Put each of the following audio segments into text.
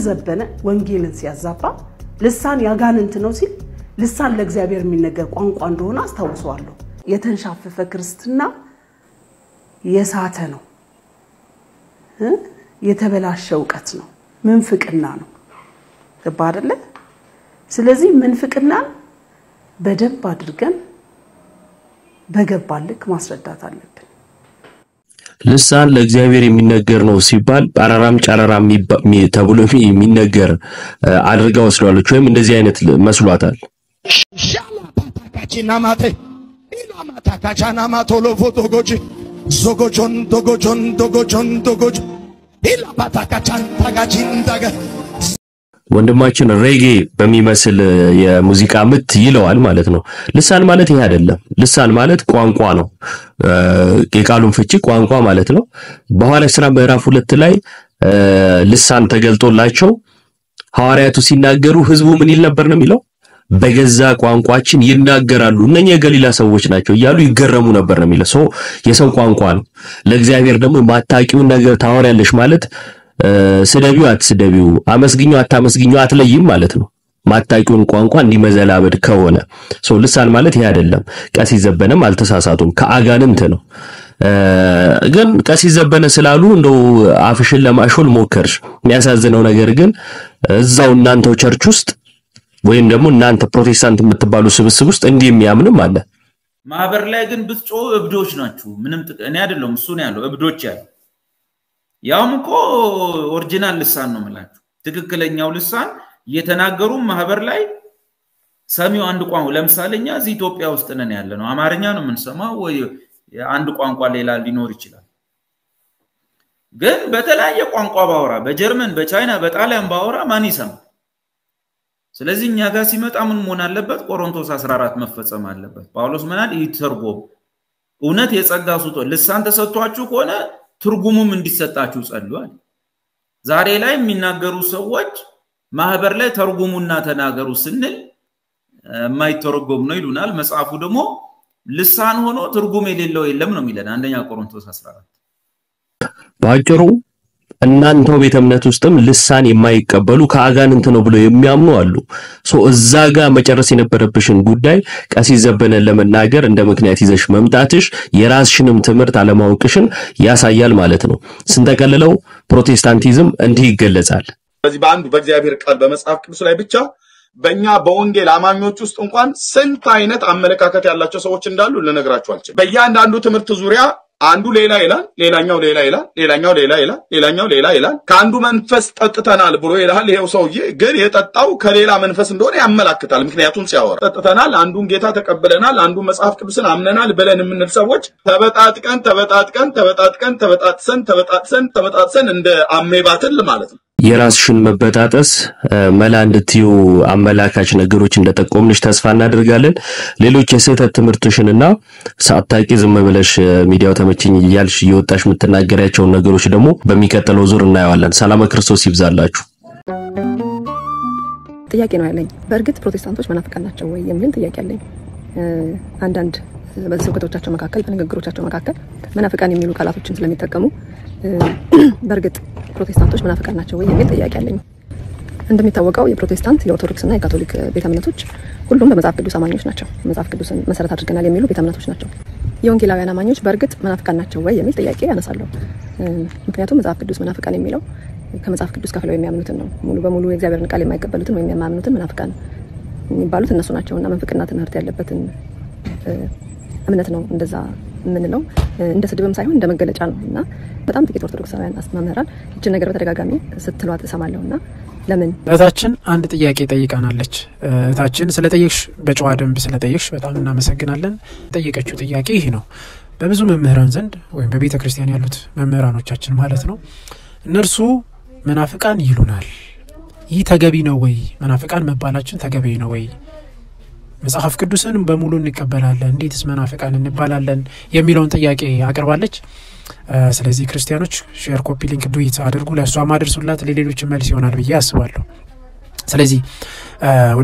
ዘበነ ወንጌልን ሲያዛባ ልሳን ያጋንንት ነው ሲል ልሳን ለእግዚአብሔር የሚነገር ቋንቋ እንደሆነ አስታውሰዋለሁ። የተንሻፈፈ ክርስትና የሳተ ነው፣ የተበላሸ እውቀት ነው፣ ምንፍቅና ነው። ገባ አይደለ? ስለዚህ ምንፍቅናን በደንብ አድርገን በገባን ልክ ማስረዳት አለብን። ልሳን ለእግዚአብሔር የሚነገር ነው ሲባል ጳራራም ጨረራም ተብሎ የሚነገር አድርጋ ወስደዋለች፣ ወይም እንደዚህ አይነት መስሏታል። ሻላፓታካቺናማቴ ኢላማታካቻናማቶሎፎ ዶጎጂ ዞጎጆን ዶጎጆን ዶጎጆን ዶጎጆ ኢላፓታካቻን ታጋቺንዳገ ወንድማችን ሬጌ በሚመስል የሙዚቃ ምት ይለዋል ማለት ነው። ልሳን ማለት ይሄ አይደለም። ልሳን ማለት ቋንቋ ነው። የቃሉን ፍቺ ቋንቋ ማለት ነው። በሐዋርያት ሥራ ምዕራፍ ሁለት ላይ ልሳን ተገልጦላቸው ሐዋርያቱ ሲናገሩ ህዝቡ ምን ይል ነበር ነው የሚለው በገዛ ቋንቋችን ይናገራሉ እነኛ የገሊላ ሰዎች ናቸው እያሉ ይገረሙ ነበር ነው የሚለው። ሰው የሰው ቋንቋ ነው። ለእግዚአብሔር ደግሞ የማታውቂውን ነገር ታወሪያለሽ ማለት ስደቢው አትስደቢው፣ አመስግኙ አታመስግኙ አትለይም ማለት ነው። ማታውቂውን ቋንቋ እንዲመዘላበድ ከሆነ ሰው ልሳን ማለት ይሄ አይደለም። ቀሲስ ዘበነም አልተሳሳቱም፣ ከአጋንንት ነው። ግን ቀሲስ ዘበነ ስላሉ እንደው አፍሽን ለማሾል ሞከርሽ። የሚያሳዝነው ነገር ግን እዛው እናንተው ቸርች ውስጥ ወይም ደግሞ እናንተ ፕሮቴስታንት የምትባሉ ስብስብ ውስጥ እንዲህ የሚያምንም አለ። ማህበር ላይ ግን ብትጮ እብዶች ናችሁ። ምንም እኔ አይደለሁም እሱ ነው ያለው፣ እብዶች ያለው ያውም እኮ ኦሪጂናል ልሳን ነው የምላችሁ። ትክክለኛው ልሳን እየተናገሩ ማህበር ላይ ሰሚው አንድ ቋንቋ ለምሳሌ እኛ እዚህ ኢትዮጵያ ውስጥ ነን ያለ ነው፣ አማርኛ ነው የምንሰማው፣ ወይ አንድ ቋንቋ ሌላ ሊኖር ይችላል። ግን በተለያየ ቋንቋ ባወራ፣ በጀርመን፣ በቻይና፣ በጣሊያን ባወራ ማን ይሰማል? ስለዚህ እኛ ጋር ሲመጣ ምን መሆን አለበት? ቆሮንቶስ 14 መፈጸም አለበት። ጳውሎስ ምናል ይተርጎም እውነት የጸጋ ስጦ ልሳን ተሰጥቷችሁ ከሆነ ትርጉሙም እንዲሰጣችሁ ጸልዋል። ዛሬ ላይ የሚናገሩ ሰዎች ማህበር ላይ ተርጉሙና ተናገሩ ስንል የማይተረጎም ነው ይሉናል። መጽሐፉ ደግሞ ልሳን ሆኖ ትርጉም የሌለው የለም ነው የሚለን አንደኛ ቆሮንቶስ 14 በአጭሩ እናንተው ቤተ እምነት ውስጥም ልሳን የማይቀበሉ ከአጋንንት ነው ብለው የሚያምኑ አሉ። ሶ እዛ ጋር መጨረስ የነበረብሽን ጉዳይ ቀሲስ ዘበነን ለመናገር እንደ ምክንያት ይዘሽ መምጣትሽ የራስሽንም ትምህርት አለማወቅሽን ያሳያል ማለት ነው። ስንጠቀልለው ፕሮቴስታንቲዝም እንዲህ ይገለጻል። በዚህ በአንዱ በእግዚአብሔር ቃል በመጽሐፍ ቅዱስ ላይ ብቻ በእኛ በወንጌል አማኞች ውስጥ እንኳን ስንት አይነት አመለካከት ያላቸው ሰዎች እንዳሉ ልነግራችሁ አልችልም። በእያንዳንዱ ትምህርት ዙሪያ አንዱ ሌላ ይላል፣ ሌላኛው ሌላ ይላል፣ ሌላኛው ሌላ ይላል፣ ሌላኛው ሌላ ይላል። ከአንዱ መንፈስ ጠጥተናል ብሎ ይላል። ይሄው ሰውዬ ግን የጠጣው ከሌላ መንፈስ እንደሆነ ያመላክታል። ምክንያቱም ሲያወራ ጠጥተናል፣ አንዱን ጌታ ተቀብለናል፣ አንዱን መጽሐፍ ቅዱስን አምነናል ብለን የምንል ሰዎች ተበጣጥቀን ተበጣጥቀን ተበጣጥቀን ተበጣጥሰን ተበጣጥሰን ተበጣጥሰን እንደ አሜባትል ማለት ነው። የራስሽን መበጣጠስ መላ እንድትዩ አመላካች ነገሮች እንደጠቆምንሽ ተስፋ እናደርጋለን። ሌሎች የስህተት ትምህርትሽንና ሳታቂ ዝም ብለሽ ሚዲያው ተመችኝ እያልሽ እየወጣሽ የምትናገሪያቸውን ነገሮች ደግሞ በሚቀጥለው ዙር እናየዋለን። ሰላም ክርስቶስ ይብዛላችሁ። ጥያቄ ነው ያለኝ። በእርግጥ ፕሮቴስታንቶች መናፍቃን ናቸው ወይ የሚል ጥያቄ አለኝ። አንዳንድ በስብከቶቻቸው መካከል በንግግሮቻቸው መካከል መናፍቃን የሚሉ ቃላቶችን ስለሚጠቀሙ በእርግጥ ፕሮቴስታንቶች መናፍቃን ናቸው ወይ የሚል ጥያቄ አለኝ። እንደሚታወቀው የፕሮቴስታንት የኦርቶዶክስና የካቶሊክ ቤተ እምነቶች ሁሉም በመጽሐፍ ቅዱስ አማኞች ናቸው። መጽሐፍ ቅዱስን መሰረት አድርገናል የሚሉ ቤተ እምነቶች ናቸው። የወንጌላውያን አማኞች በእርግጥ መናፍቃን ናቸው ወይ የሚል ጥያቄ ያነሳለሁ። ምክንያቱም መጽሐፍ ቅዱስ መናፍቃን የሚለው ከመጽሐፍ ቅዱስ ከፍለው የሚያምኑትን ነው። ሙሉ በሙሉ የእግዚአብሔርን ቃል የማይቀበሉትን ወይም የማያምኑትን መናፍቃን የሚባሉት እነሱ ናቸው እና መንፍቅና ትምህርት ያለበትን እምነት ነው እንደዛ የምንለው እንደ ስድብም ሳይሆን እንደ መገለጫ ነው እና በጣም ጥቂት ኦርቶዶክሳውያን መምህራን ይችን ነገር በተደጋጋሚ ስትሏት እሰማለሁ እና ለምን እህታችን አንድ ጥያቄ ጠይቃናለች። እህታችን ስለጠየቅሽ በጨዋ ደንብ ስለጠየቅሽ በጣም እናመሰግናለን። ጠየቀችው ጥያቄ ይህ ነው። በብዙ መምህራን ዘንድ ወይም በቤተ ክርስቲያን ያሉት መምህራኖቻችን ማለት ነው እነርሱ መናፍቃን ይሉናል። ይህ ተገቢ ነው ወይ? መናፍቃን መባላችን ተገቢ ነው ወይ? መጽሐፍ ቅዱስን በሙሉ እንቀበላለን፣ እንዴትስ መናፍቃን እንባላለን? የሚለውን ጥያቄ አቅርባለች። ስለዚህ ክርስቲያኖች ሼር፣ ኮፒ ሊንክ ዱዊት አድርጉ፣ ለእሷ ማድርሱላት፣ ለሌሎች መልስ ይሆናል ብዬ አስባለሁ። ስለዚህ ወደ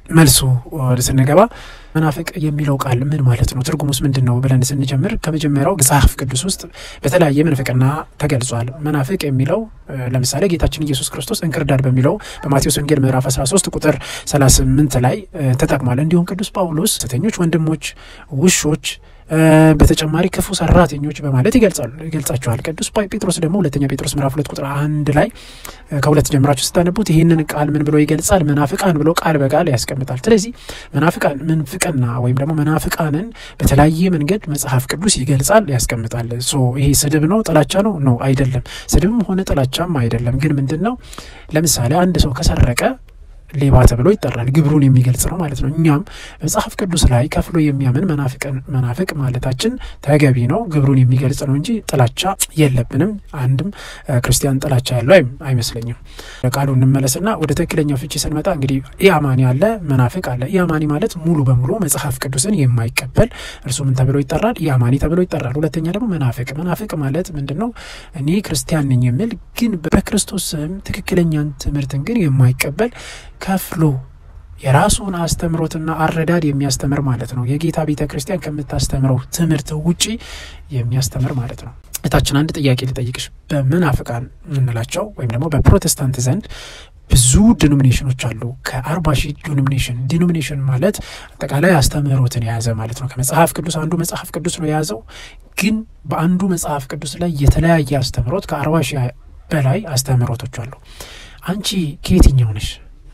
መልሱ ወደ ስንገባ መናፍቅ የሚለው ቃል ምን ማለት ነው? ትርጉሙስ ምንድን ነው ብለን ስንጀምር ከመጀመሪያው መጽሐፍ ቅዱስ ውስጥ በተለያየ ምንፍቅና ተገልጿል። መናፍቅ የሚለው ለምሳሌ ጌታችን ኢየሱስ ክርስቶስ እንክርዳድ በሚለው በማቴዎስ ወንጌል ምዕራፍ 13 ቁጥር 38 ላይ ተጠቅሟል። እንዲሁም ቅዱስ ጳውሎስ ሐሰተኞች ወንድሞች፣ ውሾች በተጨማሪ ክፉ ሰራተኞች በማለት ይገልጻሉ ይገልጻቸዋል። ቅዱስ ጴጥሮስ ደግሞ ሁለተኛ ጴጥሮስ ምዕራፍ ሁለት ቁጥር አንድ ላይ ከሁለት ጀምራችሁ ስታነቡት ይህንን ቃል ምን ብሎ ይገልጻል? መናፍቃን ብሎ ቃል በቃል ያስቀምጣል። ስለዚህ መናፍቃን ምንፍቅና ወይም ደግሞ መናፍቃንን በተለያየ መንገድ መጽሐፍ ቅዱስ ይገልጻል፣ ያስቀምጣል። ሶ ይሄ ስድብ ነው ጥላቻ ነው ነው አይደለም። ስድብም ሆነ ጥላቻም አይደለም። ግን ምንድን ነው ለምሳሌ አንድ ሰው ከሰረቀ ሌባ ተብሎ ይጠራል። ግብሩን የሚገልጽ ነው ማለት ነው። እኛም መጽሐፍ ቅዱስ ላይ ከፍሎ የሚያምን መናፍቅ ማለታችን ተገቢ ነው። ግብሩን የሚገልጽ ነው እንጂ ጥላቻ የለብንም። አንድም ክርስቲያን ጥላቻ ያለው አይመስለኝም። ቃሉ እንመለስና ወደ ትክክለኛው ፍቺ ስንመጣ እንግዲህ ኢአማኒ አለ፣ መናፍቅ አለ። ኢአማኒ ማለት ሙሉ በሙሉ መጽሐፍ ቅዱስን የማይቀበል እርሱ ምን ተብሎ ይጠራል? ኢአማኒ ተብሎ ይጠራል። ሁለተኛ ደግሞ መናፍቅ። መናፍቅ ማለት ምንድን ነው? እኔ ክርስቲያን ነኝ የሚል ግን በክርስቶስ ስም ትክክለኛን ትምህርትን ግን የማይቀበል ከፍሎ የራሱን አስተምሮትና አረዳድ የሚያስተምር ማለት ነው። የጌታ ቤተ ክርስቲያን ከምታስተምረው ትምህርት ውጪ የሚያስተምር ማለት ነው። እታችን አንድ ጥያቄ ልጠይቅሽ። በመናፍቃን የምንላቸው ወይም ደግሞ በፕሮቴስታንት ዘንድ ብዙ ዲኖሚኔሽኖች አሉ። ከአርባ ሺህ ዲኖሚኔሽን ዲኖሚኔሽን ማለት አጠቃላይ አስተምህሮትን የያዘ ማለት ነው። ከመጽሐፍ ቅዱስ አንዱ መጽሐፍ ቅዱስ ነው የያዘው። ግን በአንዱ መጽሐፍ ቅዱስ ላይ የተለያየ አስተምህሮት ከአርባ ሺህ በላይ አስተምህሮቶች አሉ። አንቺ ከየትኛው ነሽ?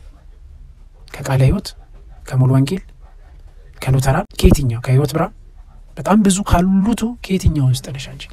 ከቃለ ሕይወት፣ ከሙሉ ወንጌል፣ ከሉተራን፣ ከየትኛው ከሕይወት ብርሃን? በጣም ብዙ ካሉቱ ከየትኛው ውስጥ ነሽ አንቺ?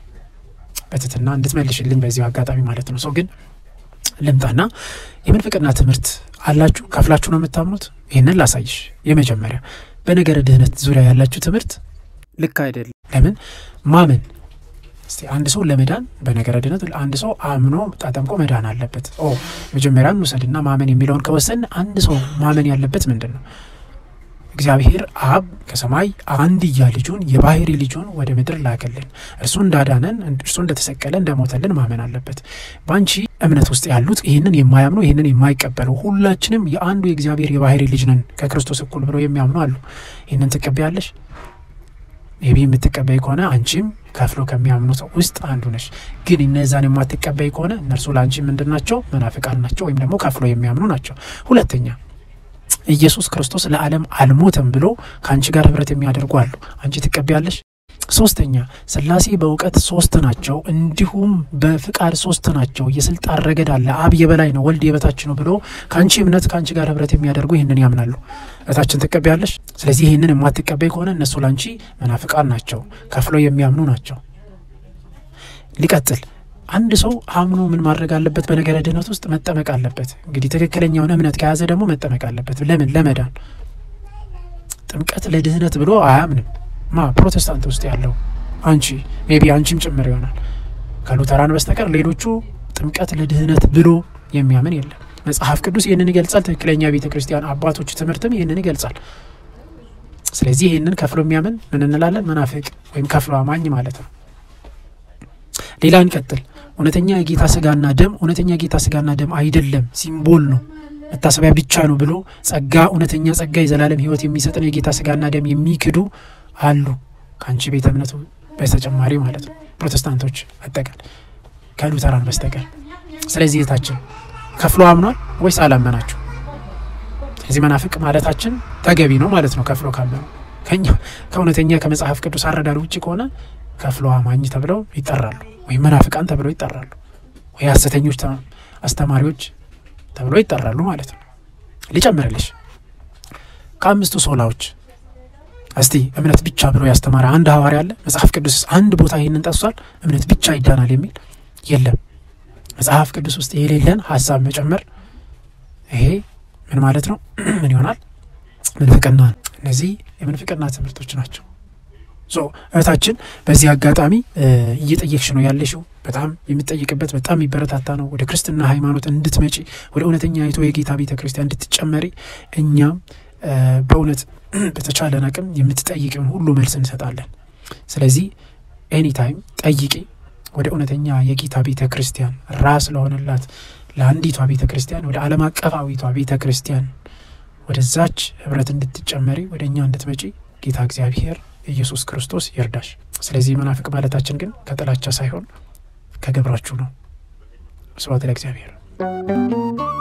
በትትና እንድትመልሽልኝ በዚሁ አጋጣሚ ማለት ነው። ሰው ግን ልምጣና የምንፍቅና ትምህርት አላችሁ ከፍላችሁ ነው የምታምኑት? ይህንን ላሳይሽ። የመጀመሪያ በነገረ ድህነት ዙሪያ ያላችሁ ትምህርት ልክ አይደለም። ለምን ማመን እስቲ አንድ ሰው ለመዳን በነገረ ድነት አንድ ሰው አምኖ ተጠምቆ መዳን አለበት። ኦ መጀመሪያ እንውሰድና ማመን የሚለውን ከወሰን አንድ ሰው ማመን ያለበት ምንድን ነው? እግዚአብሔር አብ ከሰማይ አንድያ ልጁን የባህሪ ልጁን ወደ ምድር ላከልን። እርሱ እንዳዳነን እርሱ እንደተሰቀለ እንደሞተልን ማመን አለበት። በአንቺ እምነት ውስጥ ያሉት ይህንን የማያምኑ ይህንን የማይቀበሉ ሁላችንም የአንዱ የእግዚአብሔር የባህሪ ልጅ ነን ከክርስቶስ እኩል ብለው የሚያምኑ አሉ። ይህንን ትቀበያለሽ? ሜቢ የምትቀበይ ከሆነ አንቺም ከፍሎ ከሚያምኑት ውስጥ አንዱ ነሽ። ግን እነዛን የማትቀበይ ከሆነ እነርሱ ለአንቺ ምንድን ናቸው? መናፍቃን ናቸው፣ ወይም ደግሞ ከፍሎ የሚያምኑ ናቸው። ሁለተኛ ኢየሱስ ክርስቶስ ለዓለም አልሞተም ብሎ ከአንቺ ጋር ህብረት የሚያደርጉ አሉ። አንቺ ትቀበያለሽ? ሶስተኛ ስላሴ በእውቀት ሶስት ናቸው፣ እንዲሁም በፍቃድ ሶስት ናቸው። የስልጣን ረገድ አለ። አብ የበላይ ነው፣ ወልድ የበታች ነው ብሎ ከአንቺ እምነት ከአንቺ ጋር ህብረት የሚያደርጉ ይህንን ያምናሉ። እታችን ትቀበያለሽ? ስለዚህ ይህንን የማትቀበይ ከሆነ እነሱ ለአንቺ መናፍቃን ናቸው፣ ከፍለው የሚያምኑ ናቸው። ሊቀጥል አንድ ሰው አምኖ ምን ማድረግ አለበት? በነገረ ድህነት ውስጥ መጠመቅ አለበት። እንግዲህ ትክክለኛውን እምነት ከያዘ ደግሞ መጠመቅ አለበት። ለምን? ለመዳን። ጥምቀት ለድህነት ብሎ አያምንም። ማ ፕሮቴስታንት ውስጥ ያለው አንቺ ሜቢ አንቺም ጭምር ይሆናል። ከሉተራን በስተቀር ሌሎቹ ጥምቀት ለድህነት ብሎ የሚያምን የለም። መጽሐፍ ቅዱስ ይህንን ይገልጻል። ትክክለኛ ቤተ ክርስቲያን አባቶች ትምህርትም ይህንን ይገልጻል። ስለዚህ ይህንን ከፍሎ የሚያምን ምን እንላለን? መናፍቅ ወይም ከፍሎ አማኝ ማለት ነው። ሌላ እንቀጥል። እውነተኛ የጌታ ስጋና ደም እውነተኛ የጌታ ስጋና ደም አይደለም፣ ሲምቦል ነው፣ መታሰቢያ ብቻ ነው ብሎ ጸጋ እውነተኛ ጸጋ የዘላለም ሕይወት የሚሰጥን የጌታ ስጋና ደም የሚክዱ አሉ ከአንቺ ቤተ እምነቱ በተጨማሪ ማለት ነው። ፕሮቴስታንቶች አጠቃል ከሉተራን በስተቀር። ስለዚህ የታችን ከፍሎ አምኗል ወይስ አላመናችሁ? ስለዚህ መናፍቅ ማለታችን ተገቢ ነው ማለት ነው። ከፍሎ ካመኑ ከኛ ከእውነተኛ ከመጽሐፍ ቅዱስ አረዳድ ውጭ ከሆነ ከፍሎ አማኝ ተብለው ይጠራሉ፣ ወይም መናፍቃን ተብለው ይጠራሉ፣ ወይ ሐሰተኞች አስተማሪዎች ተብለው ይጠራሉ ማለት ነው። ሊጨምርልሽ ከአምስቱ ሶላዎች እስቲ እምነት ብቻ ብሎ ያስተማረ አንድ ሐዋርያ አለ? መጽሐፍ ቅዱስ አንድ ቦታ ይህንን ጠቅሷል? እምነት ብቻ ይዳናል የሚል የለም። መጽሐፍ ቅዱስ ውስጥ የሌለን ሀሳብ መጨመር ይሄ ምን ማለት ነው? ምን ይሆናል? ምንፍቅና ነው። እነዚህ የምንፍቅና ትምህርቶች ናቸው። ሶ እህታችን በዚህ አጋጣሚ እየጠየቅሽ ነው ያለሽው። በጣም የምትጠይቅበት በጣም የሚበረታታ ነው። ወደ ክርስትና ሃይማኖት እንድትመጪ ወደ እውነተኛ አይቶ የጌታ ቤተ ክርስቲያን እንድትጨመሪ እኛም በእውነት በተቻለን አቅም የምትጠይቅን ሁሉ መልስ እንሰጣለን። ስለዚህ ኤኒታይም ጠይቂ። ወደ እውነተኛ የጌታ ቤተ ክርስቲያን ራስ ለሆነላት ለአንዲቷ ቤተ ክርስቲያን ወደ ዓለም አቀፋዊቷ ቤተ ክርስቲያን ወደዛች ህብረት እንድትጨመሪ ወደ እኛ እንድትመጪ ጌታ እግዚአብሔር ኢየሱስ ክርስቶስ ይርዳሽ። ስለዚህ መናፍቅ ማለታችን ግን ከጥላቻ ሳይሆን ከገብራችሁ ነው። ስብሐት ለእግዚአብሔር።